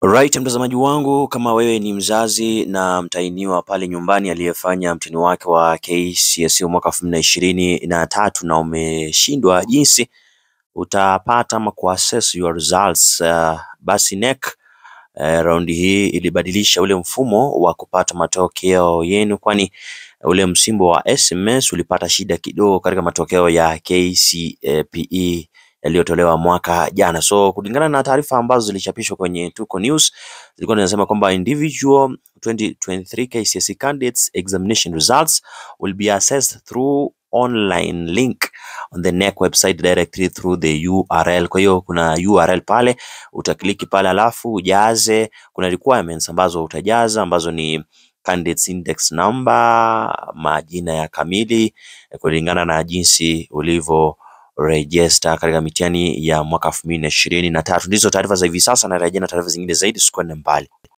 Right, mtazamaji wangu, kama wewe ni mzazi na mtahiniwa pale nyumbani aliyefanya mtihani wake wa KCSE mwaka elfu mbili na ishirini na tatu na umeshindwa jinsi utapata ama kuaccess your results uh, basi NEC uh, raundi hii ilibadilisha ule mfumo wa kupata matokeo yenu, kwani ule msimbo wa SMS ulipata shida kidogo katika matokeo ya KCPE yaliyotolewa mwaka jana. So kulingana na taarifa ambazo zilichapishwa kwenye Tuko News zilikuwa zinasema kwamba individual 2023 KCSE candidates examination results will be accessed through online link on the NEC website directly through the URL. Kwa hiyo kuna URL pale, utakliki pale alafu ujaze, kuna requirements ambazo utajaza ambazo ni candidates index number, majina ya kamili kulingana na jinsi ulivyo register katika mitihani ya mwaka elfu mbili na ishirini na tatu. Ndizo taarifa za hivi sasa, na rejea na taarifa zingine zaidi, usikwende mbali.